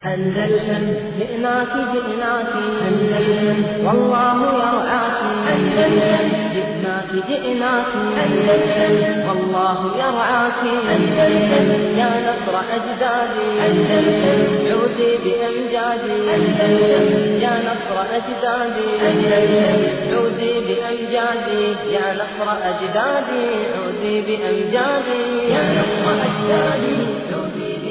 أندلسن جئناك جئناك أندلسن والله يرعاك أندلسن جئناك جئناك أندلسن والله يرعاك أندلسن يا نصر أجدادي أندلسن عودي بأمجادي أندلسن يا نصر أجدادي أندلسن عودي بأمجادي يا نصر أجدادي عودي بأمجادي يا نصر أجدادي عودي بأمجادي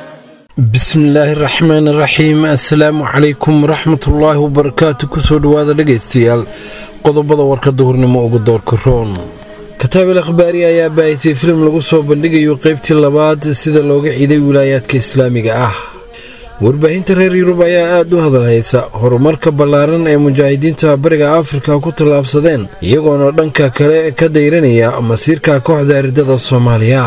bismillaahi raxmaani raxiim assalaamu calaykum waraxmatullaahi wabarakaatu kusoo dhowaada dhegaystayaal qodobada warkada hurnimo uga doorka roon kataabel akhbaari ayaa baahisay filim lagu soo bandhigayo qeybtii labaad sida looga ciiday wilaayaadka islaamiga ah warbaahinta reer yurub ayaa aad u hadalhaysa horumarka ballaaran ee mujaahidiinta bariga afrika ku tallaabsadeen iyagoona dhanka kale ka dayranaya masiirka kooxda aridada soomaaliya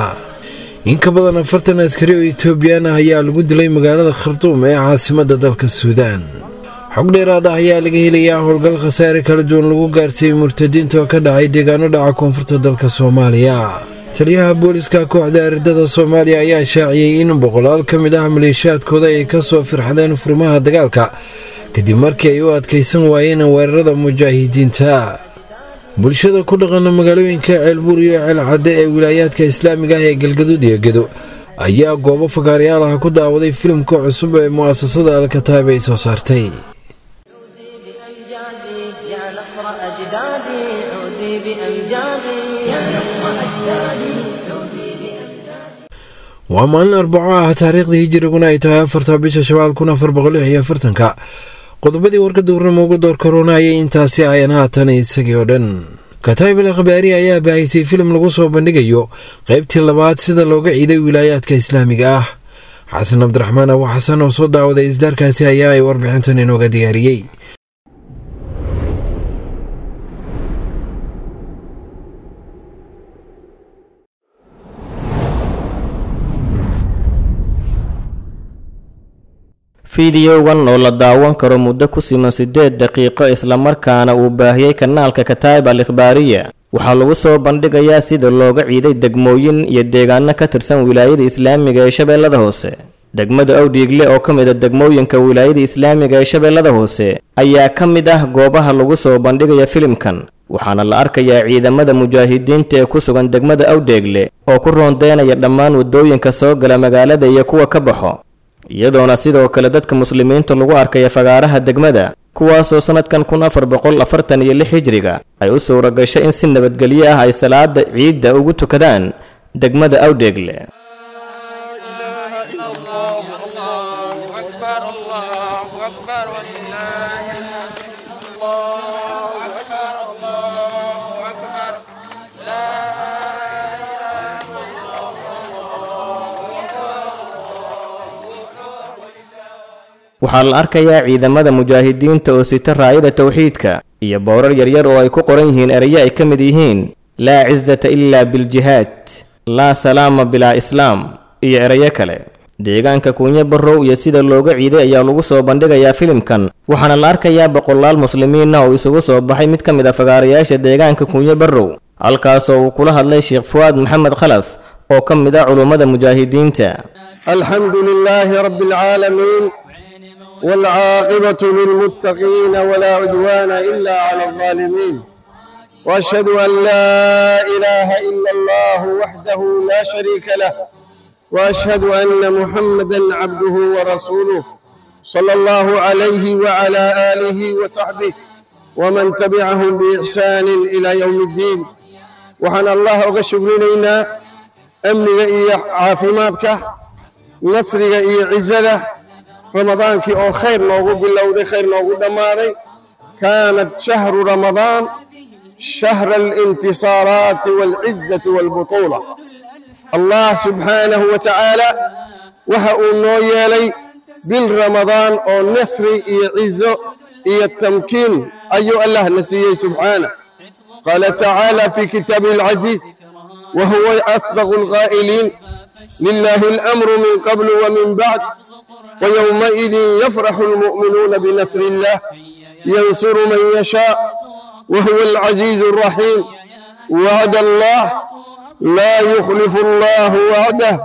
in ka badan afartan askari oo etoobiyaan ah ayaa lagu dilay magaalada khartuum ee caasimadda dalka suudaan xog dheeraad ah ayaa laga helayaa howlgal khasaare kala duwan lagu gaarsiiyey murtadiinta oo ka dhacay deegaano dhaca koonfurta dalka soomaaliya taliyaha booliska kooxda aridada soomaaliya ayaa shaaciyey in boqolaal ka mid ah maleeshiyaadkooda ay ka soo firxadeen furmaha dagaalka kadib markii ay u adkaysan waayeen weerarada mujaahidiinta bulshada ku dhaqana magaalooyinka ceelbuur iyo ceelcadde ee wilaayaadka islaamiga ah ee galgaduud iyo gedo ayaa goobo fakaarayaal ah ku daawaday filimka cusub ee mu'asasada alkataab ay soo saartay عودي بأمجادي يا نصر أجدادي عودي بأمجادي يا نصر أجدادي عودي بأمجادي waa maalin arbaco ah taariikhda hijiriguna ay tahay afarta bisha shabaal kun afar boqol lix iyo afartanka qodobadii warkada warnimo uga door karoona ayay intaasi ayan haatan isagii oo dhan kataybel akhbaari ayaa baahisay filim lagu soo bandhigayo qeybtii labaad sida looga ciiday wilaayaadka islaamiga ah xasan cabdiraxmaan abu xasan oo soo daawaday isdaarkaasi ayaa ay warbixintan inooga diyaariyey fideogan oo la daawan karo muddo ku siman siddeed daqiiqo islamarkaana uu baahiyey kanaalka kataib al ikhbaariya waxaa lagu soo bandhigayaa sida looga ciiday degmooyin iyo deegaano ka tirsan wilaayada islaamiga ee shabeellada hoose degmada owdhiigle oo ka mid a degmooyinka wilaayada islaamiga ee shabeellada hoose ayaa ka mid ah goobaha lagu soo bandhigaya filimkan waxaana la arkayaa ciidamada mujaahidiinta ee ku sugan degmada awdheegle oo ku roondeynaya dhammaan waddooyinka soo gala magaalada iyo kuwa ka baxo iyadoona sidoo kale dadka muslimiinta lagu arkaya fagaaraha degmada kuwaasoo sannadkan kun afar boqol afartan iyo lix hijriga ay u suura gashay in si nabadgelyo ah ay salaada ciidda ugu tukadaan degmada awdheegle أكبر الله أكبر ولله الله أكبر الله أكبر لا waxaa la arkayaa ciidamada mujaahidiinta oo sita raayada towxiidka iyo bowrar yaryar oo ay ku qoran yihiin erayo ay ka mid yihiin laa cisata ilaa biljihaad laa salaama bilaa islaam iyo erayo kale deegaanka kuunyo barrow iyo sida looga ciiday ayaa lagu soo bandhigayaa filimkan waxaana la arkayaa boqolaal muslimiina oo isugu soo baxay mid ka mid a fagaarayaasha deegaanka kuunyo barrow halkaasoo uu kula hadlay sheekh fuwaad maxamed khalaf oo ka mid ah culummada mujaahidiinta الحمد لله رب العالمين والعاقبة للمتقين ولا عدوان إلا على الظالمين وأشهد أن لا إله إلا الله وحده لا شريك له وأشهد أن محمدا عبده ورسوله صلى الله عليه وعلى آله وصحبه ومن تبعهم بإحسان إلى يوم الدين وحن الله أغشبرنا أمنك إيا عافماتك نصرك إيا عزده ramadaankii oo khayr noogu bilowday khayr noogu dhammaaday kaanat shahru ramadaan shahra alintisaaraati waalcizati waalbutuula allah subxaanahu wa tacaala waxa uu noo yeelay bil ramadaan oo nasri iyo cizo iyo tamkiin ayuu allah na siiyey subxaanah qaala tacaala fi kitaabihi alcaziiz wa huwa asdaqu alqaa'iliin lilahi alamru min qablu wa min bacd ويومئذ يفرح المؤمنون بنصر الله ينصر من يشاء وهو العزيز الرحيم وعد الله لا يخلف الله وعده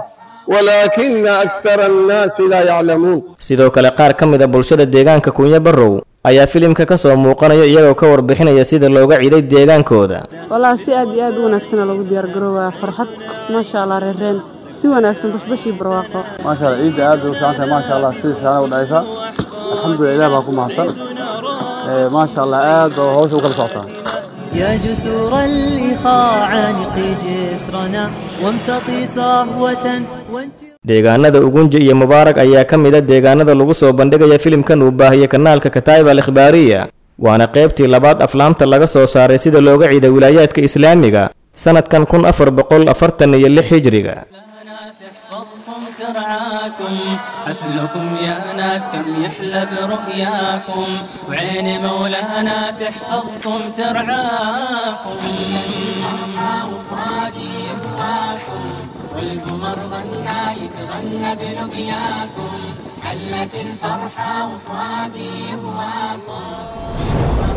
ولكن أكثر الناس لا يعلمون sidoo kale qaar ka mid a bulshada deegaanka kunya barrow ayaa filimka ka soo muuqanaya iyagoo ka warbixinaya sida looga ciiday deegaankooda wallaahi si aad iyo aad u wanaagsana loogu diyaargaroobaa farxad maasha allah reereen si wanaagsan bashbashii barwaaqo maasha allah ciidda aad bay u fiican tahay maasha allah si fiican u dhacaysa alxamdulilah ilaah baa ku mahadsan Ee, maasha allah aad baa hawsha u kala socotaa يا جسور الإخاء عانقي جسرنا وامتطي صهوة وانت deegaanada ugunji iyo mubaarak ayaa ka mid a deegaanada lagu soo bandhigaya filimkan uu baahiyey kanaalka kataib al ikhbaariya waana qaybtii labaad aflaamta laga soo saaray sida looga ciiday wilaayaadka islaamiga sanadkan kun afar boqol afartan iyo lix hijriga تحفظكم ترعاكم حفلكم يا ناس كم يحلى برؤياكم وعين مولانا تحفظكم ترعاكم والقمر ظنا يتغنى بلقياكم حلت الفرحة وفؤادي يهواكم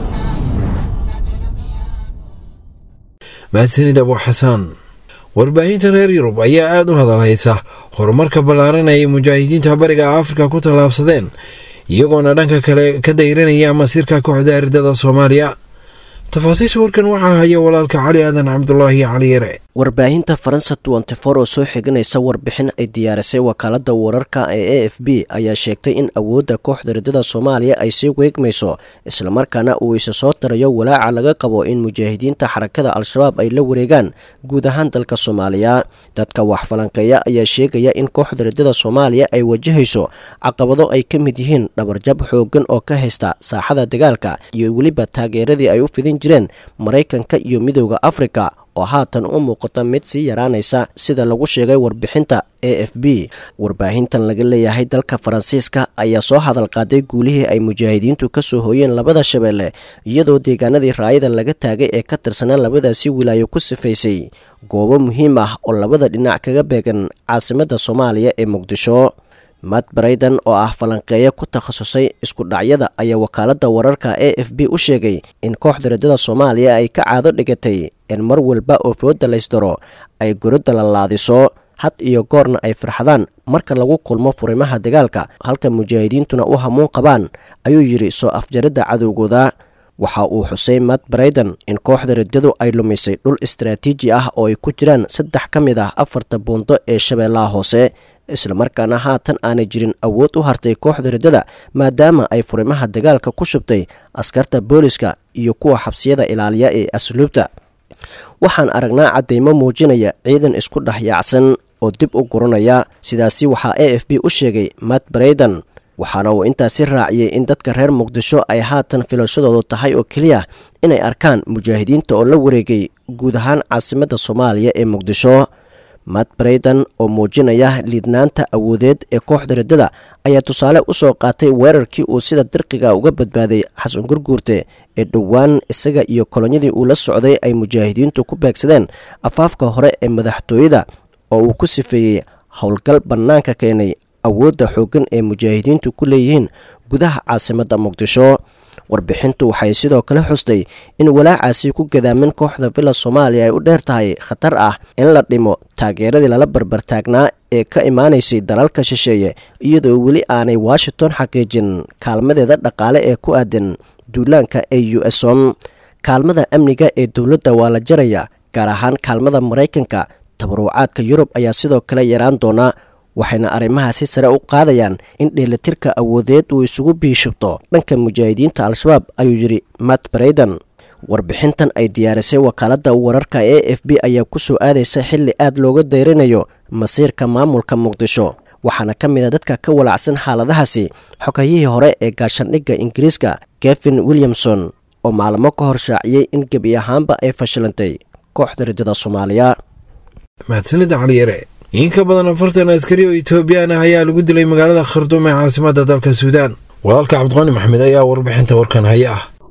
mahadsanid abu xasaan warbaahinta reer yurub ayaa aada u hadalhaysa horumarka ballaaran ay mujaahidiinta bariga afrika ku tallaabsadeen iyagoona dhanka kale ka dayranaya masiirka kooxda ardada soomaaliya tafaasiisha warkan waxaa haya walaalka cali aadan cabdulaahi cali yare warbaahinta faransa twenty-four oo soo xiganaysa warbixin ay diyaarisay wakaalada wararka ee a f b ayaa sheegtay in awoodda kooxda ridada soomaaliya ay sii weegmayso islamarkaana uu isa soo tarayo walaaca laga qabo in mujaahidiinta xarakada al-shabaab ay la wareegaan guud ahaan dalka soomaaliya dadka wax falanqeeya ayaa sheegaya in kooxda ridada soomaaliya ay wajahayso caqabado ay ka mid yihiin dhabarjab xoogan oo ka haysta saaxada dagaalka iyo weliba taageeradii ay u fidin jireen maraykanka iyo midooda afrika oo haatan u muuqata mid sii yaraanaysa sida lagu sheegay warbixinta a f b warbaahintan laga leeyahay dalka faransiiska ayaa soo hadal qaaday guulihii ay mujaahidiintu ka soo hooyeen labada shabeelle iyadoo deegaanadii raayada laga taagay ee ka tirsanaa labadaasi wilaayo ku sifaysay goobo muhiim ah oo labada dhinac kaga beegan caasimadda soomaaliya ee muqdisho matt brayden oo ah falanqeeyo ku takhasusay isku dhacyada ayaa wakaaladda wararka a f b u sheegay in kooxda ridada soomaaliya ay ka caado dhigatay in mar walba oo fooda laysdaro ay gorodda la laadiso had iyo goorna ay farxadaan marka lagu kulmo furimaha dagaalka halka mujaahidiintuna u hamuun qabaan ayuu yidhi soo afjaridda cadowgooda waxa uu xusay matt brayden in kooxda riddadu ay lumisay dhul istaraatiiji ah oo ay ku jiraan saddex ka mid ah afarta buundo ee shabeellaha hoose islamarkaana haatan aanay jirin awood u hartay kooxda riddada maadaama ay furimaha dagaalka ku shubtay askarta booliska iyo kuwa xabsiyada ilaaliya ee asluubta waxaan aragnaa caddaymo muujinaya ciidan isku dhex yaacsan oo dib u guranaya sidaasi waxaa a f b u sheegay matt brayden waxaana uu intaasi raaciyey in dadka reer muqdisho ay haatan filashadoodu tahay oo keliya inay arkaan mujaahidiinta oo la wareegay guud ahaan caasimadda soomaaliya ee muqdisho matt brayden oo muujinaya liidnaanta awoodeed ee kooxda riddada ayaa tusaale u soo qaatay weerarkii uu sida dirqiga uga badbaaday xasan gurguurte ee dhowaan isaga iyo kolonyadii uu la socday ay mujaahidiintu ku beegsadeen afaafka hore ee madaxtooyada oo uu ku sifeeyey howlgal bannaanka keenay awoodda xooggan ee mujaahidiintu ku leeyihiin gudaha caasimadda muqdisho warbixintu waxay sidoo kale xustay in walaacaasi ku gadaamin kooxda villa soomaaliya ay u dheer tahay khatar ah in la dhimo taageeradii lala barbartaagnaa ee ka imaanaysay dalalka shisheeye iyadoo weli aanay washington xaqiijin kaalmadeeda dhaqaale ee ku aadan duulaanka ee u s om kaalmada amniga ee dowladda waa la jaraya gaar ahaan kaalmada maraykanka tabaruucaadka yurub ayaa sidoo kale yaraan doonaa waxayna arrimahaasi sare u qaadayaan in dheelatirka awoodeed uu isugu biishubto dhanka mujaahidiinta al-shabaab ayuu yidhi matt brayden warbixintan ay diyaarisay wakaaladda wararka e f b ayaa ku soo aadaysa xilli aad looga dayrinayo masiirka maamulka muqdisho waxaana ka mid a dadka ka walacsan xaaladahaasi xogayihii hore ee gaashandhigga ingiriiska kevin williamson oo maalmo ka hor shaaciyey in gebi ahaanba ay fashilantay kooxda riddada soomaaliya mahadsanida caliyare in ka badan afartan askari oo etoobiyaan ah ayaa lagu dilay magaalada kharduum ee caasimadda dalka suudaan walaalka cabdiqani maxamed ayaa warbixinta warkan haya ah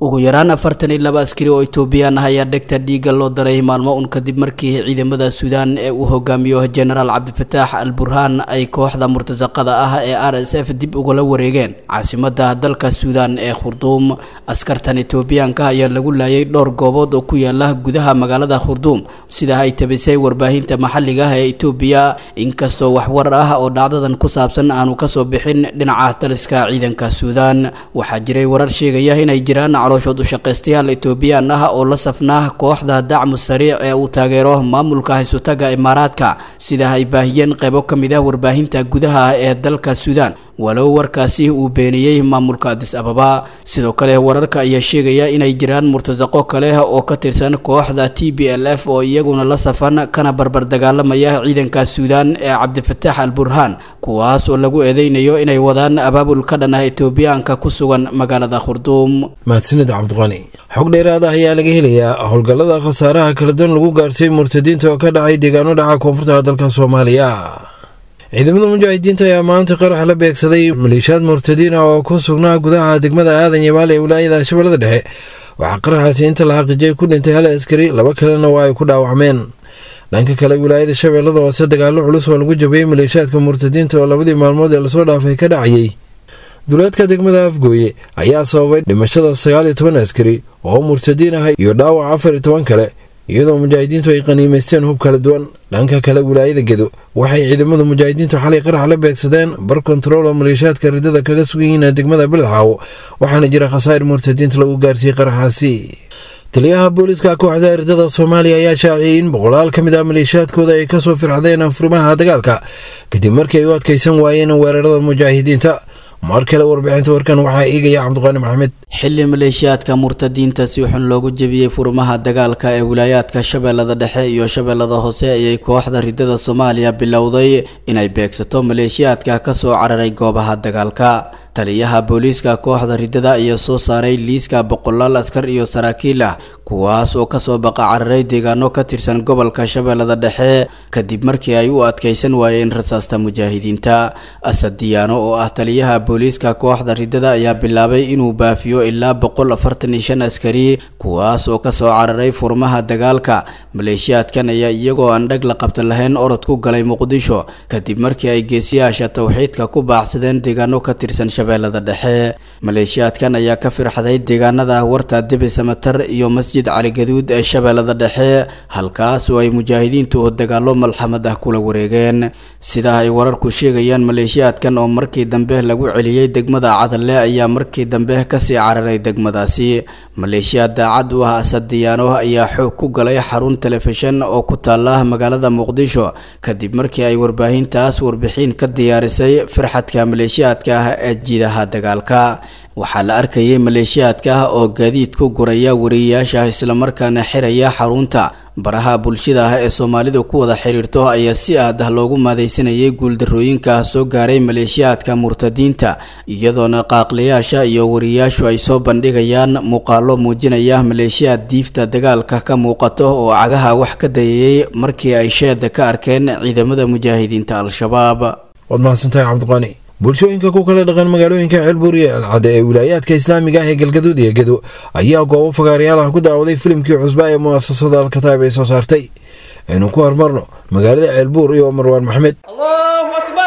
ugu yaraan afartan iyo laba askari oo etoobiyaan ah ayaa dhegta dhiigga loo daray maalmo un kadib markii ciidamada suudaan ee uu hogaamiyo genaraal cabdifataax al burhaan ay kooxda murtasaqada ah ee r s f dib ugala wareegeen caasimada dalka suudaan ee khurduum askartan etoobiyaanka ayaa lagu laayay dhowr goobood oo ku yaala gudaha magaalada khurduum sida ay tabisay warbaahinta maxalliga ah ee etoobiya inkastoo waxwar ah oo dhacdadan ku saabsan aanu kasoo bixin dhinaca taliska ciidanka suudaan waxaa jiray warar sheegaya inay jiraan calooshood ushaqaystayaal etoobiyaan ah oo la safnaa kooxda dacmu sariic ee uu taageero maamulka haysutaga imaaraadka sida ay baahiyeen qaybo ka mid ah warbaahinta gudaha ee dalka suudaan walow warkaasi uu beeniyey maamulka adis ababa sidoo kale wararka ayaa sheegaya inay jiraan murtasaqo kale oo ka tirsan kooxda t b l f oo iyaguna la safan kana barbar dagaalamaya ciidanka suudaan ee cabdifataax al burhaan kuwaas oo lagu eedeynayo inay wadaan abaabul ka dhan ah etoobiyaanka ku sugan magaalada khurduum mahadsanid cabdiqani xog dheeraad ah ayaa laga helayaa howlgallada khasaaraha kala duwan lagu gaarsiiyey murtadiinta oo ka dhacay deegaano dhaca koonfurta dalka soomaaliya ciidamada mujaahidiinta ayaa maanta qarax la beegsaday maleeshiyaad murtadiin ah oo ku sugnaa gudaha degmada aadan yabaal ee wilaayada shabeellada dhexe waxaa qaraxaasi inta la xaqiijiyay ku dhintay hal askari laba kalena waa ay ku dhaawacmeen dhanka kale wilaayada shabeellada hoose dagaallo culus oo lagu jabiyey maleeshiyaadka murtadiinta oo labadii maalmood ee lasoo dhaafay ka dhacayay duleedka degmada afgooye ayaa sababay dhimashada sagaal iyo toban askari oo murtadiin ah iyo dhaawac afar iyo toban kale iyadoo mujaahidiintu ay qaniimaysteen hub kala duwan dhanka kale wilaayada gedo waxay ciidamada mujaahidiintu xalay qarax la beegsadeen bar kontarool oo maleeshiyaadka ridada kaga sugan yihiin degmada beledxaawo waxaana jira khasaa'ir murtadiinta lagu gaarsiiyey qaraxaasi taliyaha booliiska kooxda ridada soomaaliya ayaa shaaciyey in boqolaal ka mid ah maleeshiyaadkooda ay kasoo firxdeen furimaha dagaalka kadib markii ay u adkaysan waayeen weerarada mujaahidiinta mar kale warbixinta warkan waxaa eegaya cabdiqaani maxamed xili maleeshiyaadka murtadiinta si xun loogu jebiyey furmaha dagaalka ee wilaayaadka shabeellada dhexe iyo shabeellada hoose ayay kooxda ridada soomaaliya bilowday inay beegsato maleeshiyaadka kasoo cararay goobaha dagaalka taliyaha booliiska kooxda ridada ayaa soo saaray liiska boqolaal askar iyo saraakiil ah kuwaas oo kasoo baqa cararay deegaano ka tirsan gobolka shabeellada dhexe kadib markii ay u adkaysan waayeen rasaasta mujaahidiinta asad diyaano oo ah taliyaha booliiska kooxda ridada ayaa bilaabay inuu baafiyo ilaa boqol afartan iyo shan askari kuwaas oo kasoo cararay furmaha dagaalka maleeshiyaadkan ayaa iyagoo aan dhag la qabta lahayn orod ku galay muqdisho kadib markii ay geesiyaasha towxiidka ku baaxsadeen deegaano ka tirsan shabeellada dhexe maleeshiyaadkan ayaa ka firxaday deegaanada warta debi samatar iyo masjid caligaduud ee shabeellada dhexe halkaas oo ay mujaahidiintu dagaallo malxamad ah kula wareegeen sida ay wararku sheegayaan maleeshiyaadkan oo markii dambe lagu celiyey degmada cadalle ayaa markii dambe kasii cararay degmadaasi maleeshiyaad daacad u ah asad diyaano ayaa xoog ku galay xarun telefishan oo ku taala magaalada muqdisho kadib markii ay warbaahintaas warbixin ka diyaarisay firxadka maleeshiyaadka ah ee jiidaha dagaalka waxaa la arkayay maleeshiyaadka oo gaadiid ku guraya wariyayaasha islamarkaana xiraya xarunta baraha bulshada ah ee soomaalidu ku wada xiriirto ayaa si aad ah loogu maadaysanayay guuldarooyinka soo gaaray maleeshiyaadka murtadiinta iyadoona qaaqlayaasha iyo wariyayaashu ay soo bandhigayaan muuqaalo muujinaya maleeshiyaad diifta dagaalka ka muuqato oo cagaha wax ka dayayay markii ay sheeda ka arkeen ciidamada mujaahidiinta al-shabaab waad mahadsantahay cabdiqaani bulshooyinka ku kala dhaqan magaalooyinka ceelbuur iyo alcade ee wilaayaadka islaamiga ah ee galgaduud iyo gedo ayaa goobo fagaarayaal ah ku daawaday filimkii cusba ee mu'asasada alkataib ay soo saartay aynu ku hormarno magaalada ceelbuur iyo marwaan maxamed allahu akbar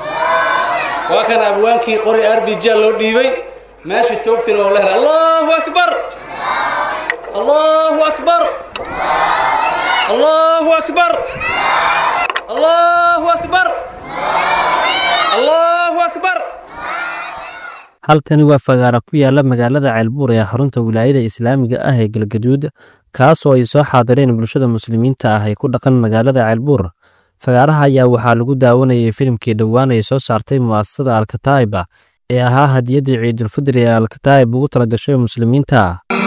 waa kan abwaankii qori arbija loo dhiibay meesha toogtina oo lehla allahu akbar allahu akbar allahu akbar allahu akbar allahu akbar halkani waa fagaara ku yaala magaalada ceelbuur ee xarunta wilaayada islaamiga ah ee galgaduud kaasoo ay soo xaadireen bulshada muslimiinta ah ee ku dhaqan magaalada ceelbuur fagaaraha ayaa waxaa lagu daawanayay filimkii dhowaan ay soo saartay mu'asasada alkataa'iba ee ahaa hadiyaddii ciidulfidri ee alkataa'ib ugu talagashay muslimiinta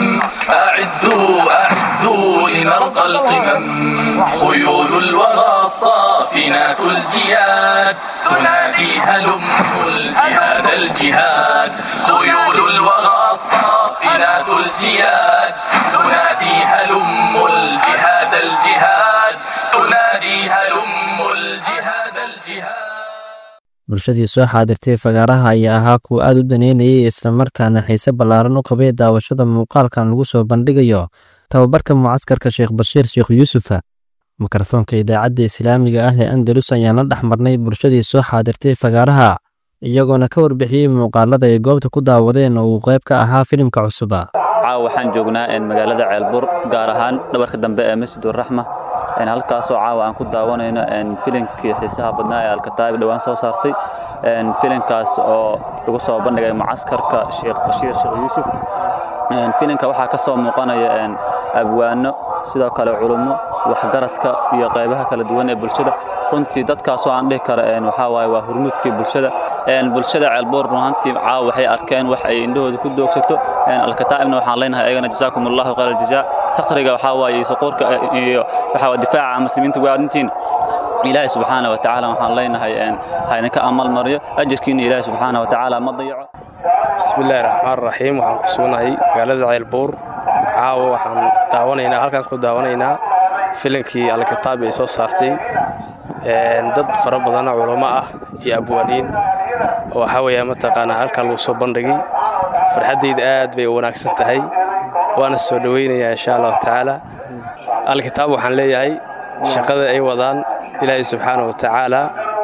لنرقى القمم خيول الوغى الصافنات الجياد تنادي هلم الجهاد الجهاد خيول الوغى الصافنات الجياد تنادي هلم الجهاد الجهاد تنادي هلم الجهاد الجهاد bulshadii soo xaadirtay fagaaraha ayaa ahaa kuwa aad u daneynayay islamarkaana xiise ballaaran u qabay daawashada muuqaalkan lagu soo bandhigayo tababarka mucaskarka sheekh bashiir sheekh yuusufa mikrofoonka idaacadda islaamiga ah ee andalus ayaan la dhex marnay bulshadii soo xaadirtay fagaaraha iyagoona ka warbixiyey muuqaalada ay goobta ku daawadeen oo uu qayb ka ahaa filimka cusuba caawa waxaan joognaa magaalada ceelbur gaar ahaan dhabarka dambe ee masjiduraxma halkaasoo caawa aan ku daawanayno filimkii xiisaha badnaa ee alkataa'ib dhowaan soo saartay filimkaas oo lagu soo bandhigay mucaskarka sheekh bashiir sheekh yuusuf filimka waxaa ka soo muuqanaya abwaano sidoo kale culummo waxgaradka iyo qaybaha kala duwan ee bulshada runtii dadkaasoo aan dhihi karo waxaa waaye waa hurmudkii bulshada bulshada ceelboor runaantii caawa waxay arkeen wax ay indhahooda ku doogsato alkataa'ibna waxaan leenahay ayagana jazaakum allahu khayr aljazaa sakriga waxaa waaye suquurka iyo waxaa difaaca muslimiinta waadintiin ilaahay subxaana wa tacaala waxaan leenahay haydinka amal mariyo ajirkiina ilaahay subxaana wa tacaala ma dayaco bismillaahi raxmaan raxiim waxaan ku sugnahay magaalada ceelbuur caawa waxaan daawanaynaa halkaan ku daawanaynaa filimkii alkitaab ay soo saartay dad fara badanoo culamo ah iyo abwaaniin oo waxaa weeyaa mataqaanaa halkaa lagu soo bandhigay farxaddayda aad bay u wanaagsan tahay waana soo dhowaynayaa insha allahu tacaala alkitaab waxaan leeyahay shaqada ay wadaan ilaahay subxaana wa tacaala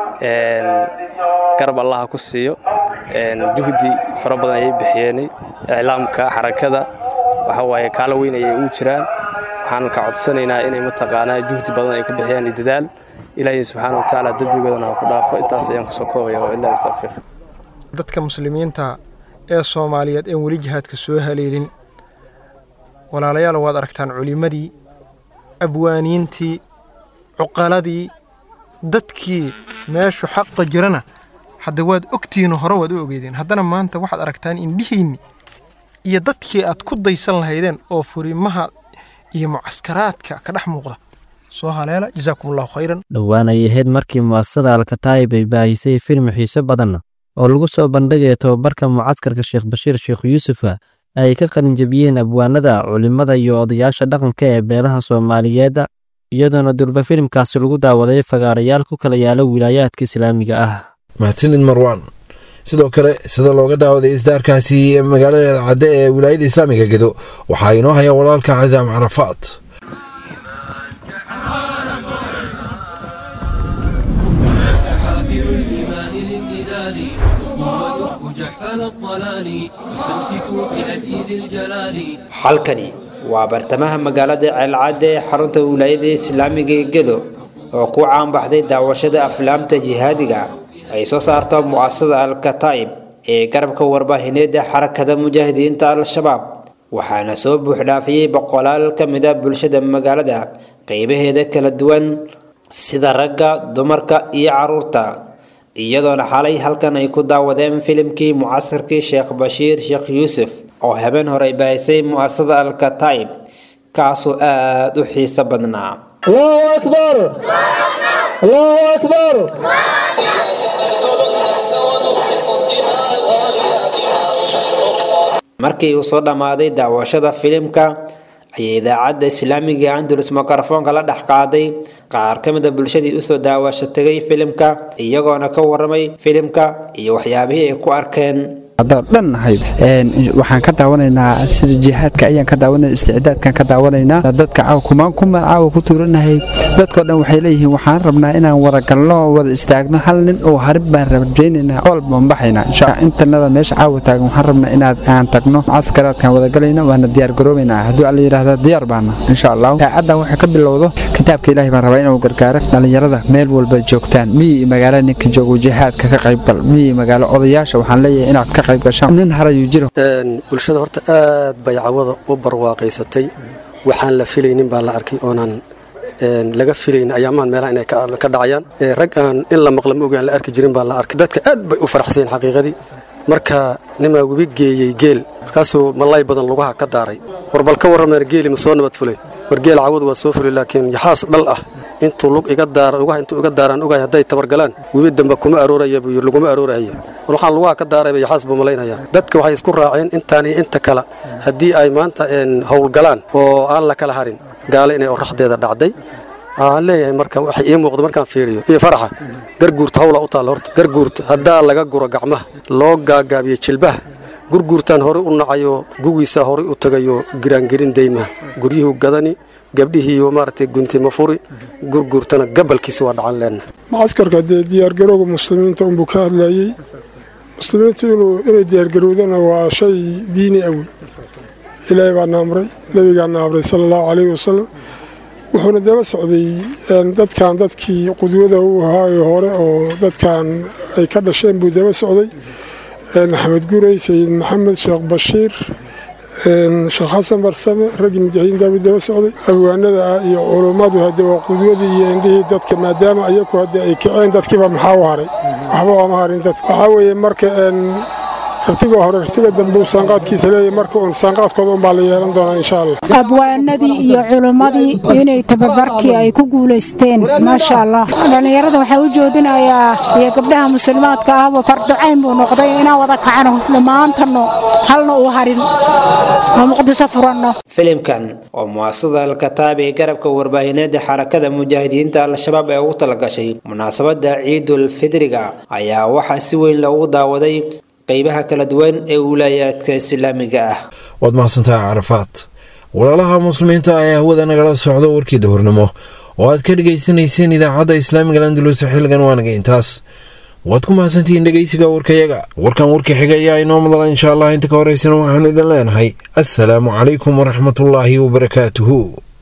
garab allaha ku siiyo juhdi fara badan ayay bixiyeen iclaamka xarakada waxa waaye kaalo weyn ayay ugu jiraan waxaan ka codsanaynaa inay mataqaanaa juhdi badan ay ku bixiyaan iyo dadaal ilaahay subxaana wa tacaala dembigoodana ha ku dhaafo intaas ayaan kusoo koobaya wa ilaahi tawfiiq dadka muslimiinta ee soomaaliyeed een weli jihaadka soo haleelin walaalayaal waad aragtaan culimmadii abwaaniintii cuqaladii dadkii meeshu xaqa jirana hadda waad ogtihiinoo hore waad u ogeydeen haddana maanta waxaad aragtaan indhihiinni iyo dadkii aad ku daysan lahaydeen oo furimaha iyo mucaskaraadka ka dhex muuqda soo haleela jazaakum allahu khayran dhowaan ay ahayd markii mu'asasada alkataa'ib ay baahisay filim xiiso badan oo lagu soo bandhigaya tababarka mucaskarka sheekh bashiir sheekh yuusufa ay ka qalinjabiyeen abwaanada culimmada iyo odayaasha dhaqanka ee beelaha soomaaliyeed iyadoona durba filimkaasi lagu daawaday fagaarayaal ku kala yaala wilaayaadka islaamiga ah mahadsanid marwaan sidoo kale sida looga daawaday isdaarkaasi magaalada alcadde ee wilaayada islaamiga gedo waxaa inoo haya walaalka casaam carafaad halkani waa bartamaha magaalada ceelcadde ee xarunta wilaayada islaamiga ee gedo oo ku caanbaxday daawashada aflaamta jihaadiga ay soo saarto mu'asasada al-kataa'ib ee garabka warbaahineeda xarakada mujaahidiinta al-shabaab waxaana soo buuxdhaafiyey boqolaal ka mid a bulshada magaalada qeybaheeda kala duwan sida ragga dumarka iyo caruurta iyadoona xalay halkan ay ku daawadeen filimkii mucasarkii sheekh bashiir sheekh yuusuf oo habeen hore ay baahisay mu'asasada al-kataa'ib kaasoo aada u xiiso badnaa الله أكبر الله أكبر markii uu soo dhammaaday daawashada filimka ayay idaacadda islaamiga andalus mikrofoonka la dhex qaaday qaar ka mid a bulshadii usoo daawasho tegay filimka iyagoona ka waramay filimka iyo waxyaabihii ay ku arkeen haddaan dhan ahayd waxaan ka daawanaynaa sida jihaadka ayaan ka daawanayna isticdaadkan ka daawanaynaa dadka caawa kumaan kuma caawa ku tuuranahay dadkoo dhan waxay leeyihiin waxaan rabnaa inaan wada galno wada istaagno hal nin oo harib baan rajaynaynaa ool baan baxaynaa intanada meesha caawa taagan waxaan rabnaa inaad aan tagno caskaraadkan wada galayno waana diyaar garoobaynaa hadduu alla yidhaahda diyaar baana insha allah saacaddan waxay ka bilowdo kitaabka ilaahay baan rabaa inuu gargaaro dhallinyarada meel walba joogtaan miyi iyo magaalo ninka joogo jihaadka ka qaybgal miyi magaalo odayaasha waxaan leeyahay inaad ka bulshada horta aad bay cawada u barwaaqaysatay waxaan la filaynin baa la arkay oonan laga filayn ayaamaan meelaha inay ka dhacayaan rag aan in la maqla ma ogaan la arki jirin baa la arkay dadka aad bay u faraxseen xaqiiqadii marka nimaa webi geeyey geel markaasuu malay badan lugaha ka daaray war bal ka warrameen geeli ma soo nabad fulay war geel cawadu waa soo fulay laakiin yaxaas dhal ah intuu lug iga daara lugaha intuu iga daaraan ogahay hadday tabargalaan webi dambe kuma arooraya buu yidhi laguma arooraya war waxaan lugaha ka daarayba yaxaas buu malaynaya dadka waxay isku raaceen intaan iyo inta kale haddii ay maanta howlgalaan oo aan la kala harin gaale inay oraxdeeda dhacday waxaan leeyahay marka waxa ii muuqda markaan fiiriyo iyo faraxa garguurta hawla u taalla horta garguurta haddaa laga guro gacmaha loo gaagaabiyo jilbaha gurguurtaan horey u nacayo gugiisaa horey u tagayo giraangirin daymaha guryuhu gadani gabdhihiiyo maaragtay guntima furi gurguurtana gabalkiisa waa dhacan leenna macaskarka dee diyaargarowga muslimiinta unbuu ka hadlayey muslimiintu inuu inay diyaargarowdana waa shay diini awi ilaahay baana amray nebigaana amray sala allahu calayhi wasalam wuxuuna daba socday dadkan dadkii qudwada u ahaayo hore oo dadkan ay ka dhasheen buu daba socday axmed gurey sayid maxamed sheekh bashiir sheekh xasan barsame raggii mujaahidiinta buu daba socday abwaanada ah iyo culummadu hadde waa qudwadii iyo indhihii dadka maadaama ayaku hadde ay kaceen dadkiiba maxaa u haray waxba ooma harin dadka waxaa weeye marka rartiga hore rartiga dambe uu saanqaadkiisa leeyahay marka uun saanqaadkooda unbaa la yeelan doonaa insha allah abwaanadii iyo culummadii inay tababarkii ay ku guulaysteen maasha allah dhallinyarada waxaa u joodinayaa iyo gabdhaha muslimaadka ahba farducayn buu noqday inaan wada kacno dhammaantanno halna uu harin oo muqdisho furanno filimkan oo mu'asasada alkataab ee garabka warbaahineeda xarakada mujaahidiinta al-shabaab ee ugu talagashay munaasabadda ciidul fidriga ayaa waxaa si weyn loogu daawaday qaybaha kala duwan ee wilaayaadka islaamiga ah waad mahadsantahay carafaad walaalaha muslimiinta ayaa hawada nagala socdo warkii dahornimo oo aad ka dhegaysanayseen idaacadda islaamiga landalus xilligan waanaga intaas waad ku mahadsantihiin dhegeysiga warkayaga warkan warka xiga ayaa inoo madala insha allah inta ka horeysana waxaanu idin leenahay assalaamu calaykum waraxmatullaahi wabarakaatuhu